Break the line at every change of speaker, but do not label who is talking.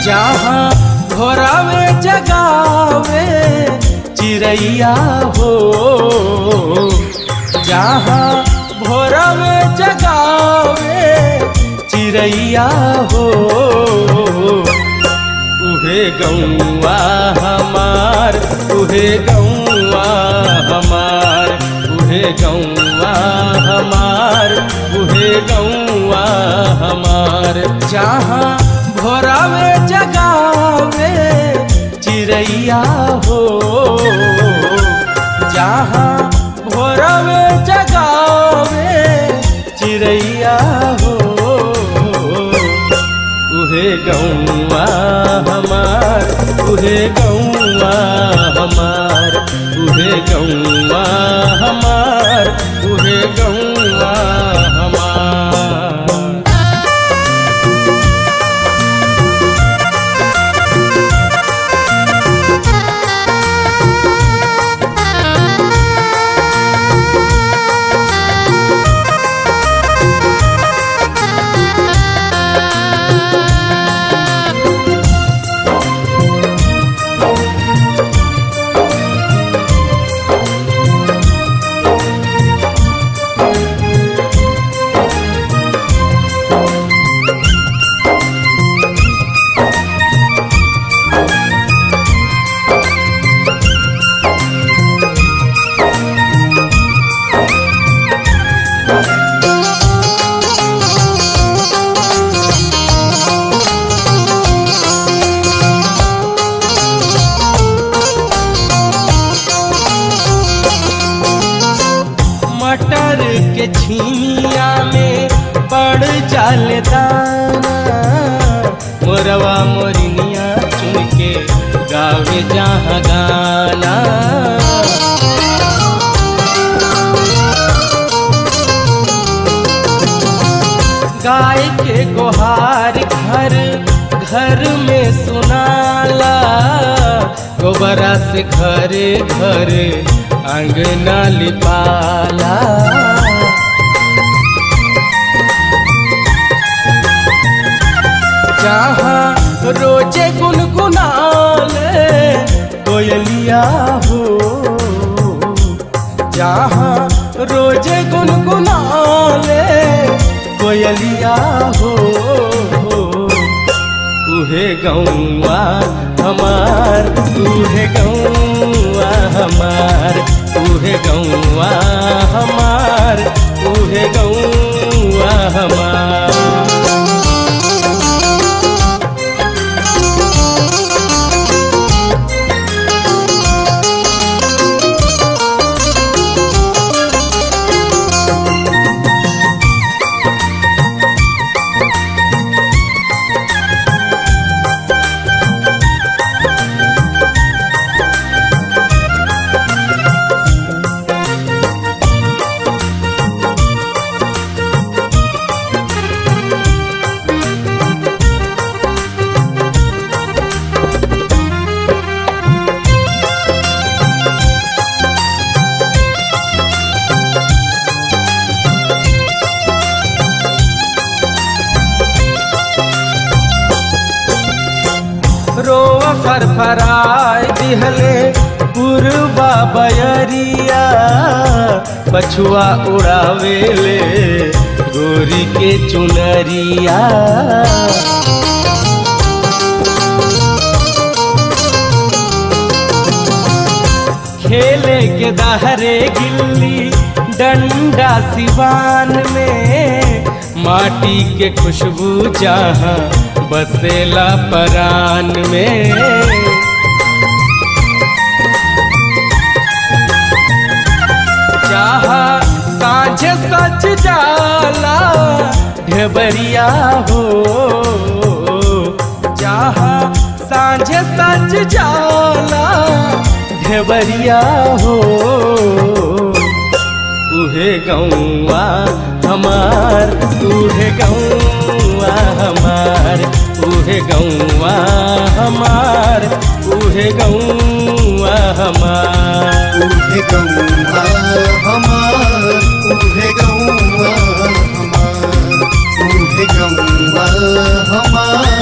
जहाँ भोरावे जगावे चिड़ैया हो जहाँ भोरावे जगावे चिड़ैया हो उहे गौआ हमार उहे गौआ हमार उहे गौआ हमार उहे गौआ हमार जहाँ भोरावे जगावे चिड़ैया हो जहाँ भोरावे जगावे चिड़ैया हो उहे गौआ हमार उहे गौआ हमार उहे गौआ हमार उहे गौआ हमार मटर के छीमिया में पड़ जाल दाना मोरवा मोरनिया चुन के गावे जहाँ गाना गाय के गोहार घर घर में सुनाला गोबरा से घरे घरे अंगना लिपाला जहाँ रोजे गुनगुनाले कोयलिया हो जहाँ रोजे गुनगुनाले कोयलिया हो उहे गौआ हमार उहे गौआ हमार उहे गौआ हमार उहे गौआ हमार रोआ फरफराय दिहले पुरबा बयरिया पछुआ उड़ावेले गोरी के चुनरिया खेले के दहरे गिल्ली डंडा सिवान में माटी के खुशबू जहाँ बसेला परान में जहाँ साँझ सच जाला ढेबरिया हो जहाँ साँझ सच जाला ढेबरिया हो उहे गौआ हमार उहे गौआ हमार उहे गौआ हमार उहे गौआ हमार
उहे गौआ हमार उहे गौआ हमार उहे गौआ हमार